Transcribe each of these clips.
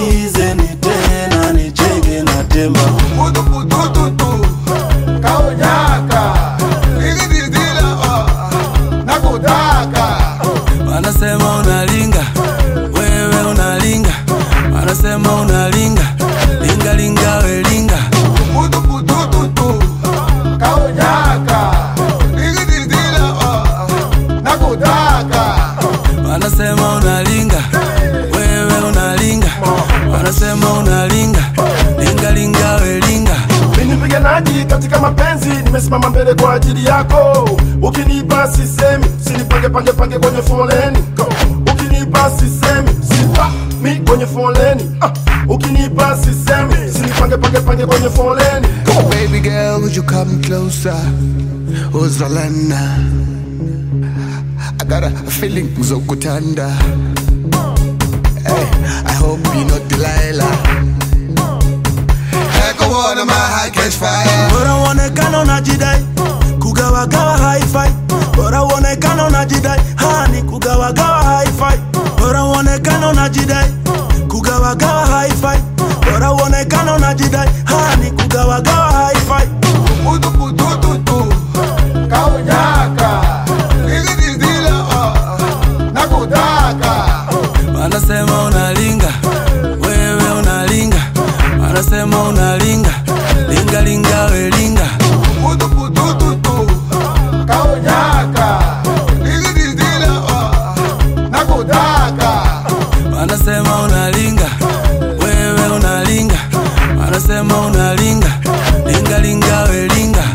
sikilizeni tena nichenge na temba Putuputututu, kaonyaka, ikididila, ah, nakutaka. wanasema unalinga wewe unalinga wanasema unalinga linga linga we linga Putuputututu, kaonyaka, ikididila, ah, nakutaka. wanasema unalinga wewe unalinga wanasema unalinga linga linga we linga Mimi mpiganaji katika mapenzi, nimesimama mbele kwa ajili yako. Ukinipa sisemi, sinipange pange pange kwenye foleni. Go. Ukinipa sisemi, sipa mi kwenye foleni. Ah. Ukinipa sisemi, sinipange pange pange kwenye foleni. Go. Baby girl, would you come closer? Uzalana. I got a feeling Zokutanda. Hey, I hope you're not Delilah. Echo one my high catch fire. bora uonekana unajidai kugawagawa haifai bora uonekana unajidai hani kugawagawa haifai bora uonekana unajidai kugawagawa haifai bora uonekana unajidai hani kugawagawa haifai Putuputututu, kaonyaka, ikididila, ah, nakutaka. wanasema unalinga wewe unalinga wanasema unalinga linga linga we linga Putuputututu, kaonyaka, ikididila, ah, nakutaka. wanasema unalinga wewe unalinga wanasema unalinga linga linga we linga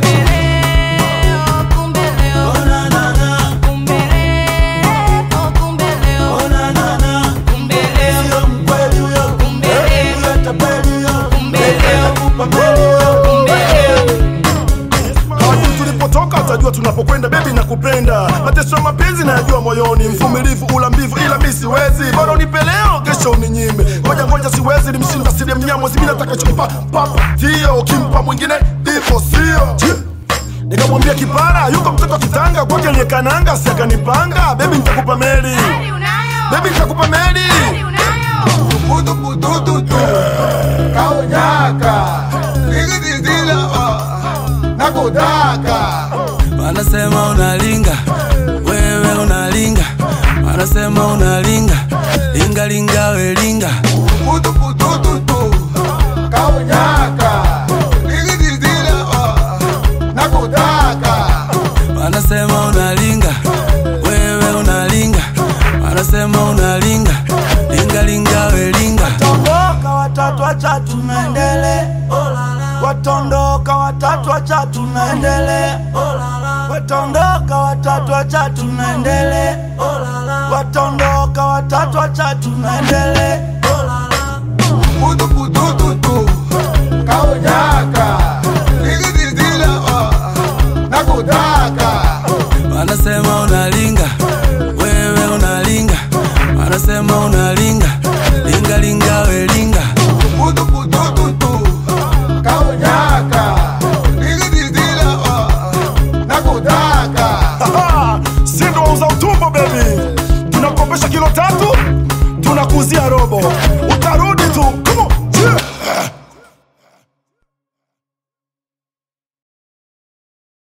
Hadi tulipotoka utajua tunapokwenda, bebi nakupenda. Mateso ya mapenzi nayajua moyoni, mvumilivu ula mbivu, ila mi siwezi. Bora unipe leo, kesho uninyime. Ngoja ngoja, siwezi nimshinda siri mnyamo, mimi nataka chumpa papa tio, ukimpa mwingine ndivyo sio Nikamwambia kipara yuko mtoto kitanga kwake aliyekananga, si akanipanga. Bebi nitakupa meli, bebi nitakupa meli. Putuputututu, kaonyaka, ikididila, ah, nakutaka. wanasema unalinga wewe unalinga wanasema unalinga linga linga we linga Putuputututu, kaonyaka, ikididila, ah, nakutaka. wanasema unalinga wewe unalinga wanasema unalinga linga linga we linga watondoka watatu wacha tunaendele watondoka watatu wacha tunaendele watondoka watatu wacha tunaendele watondoka watatu wacha tunaendele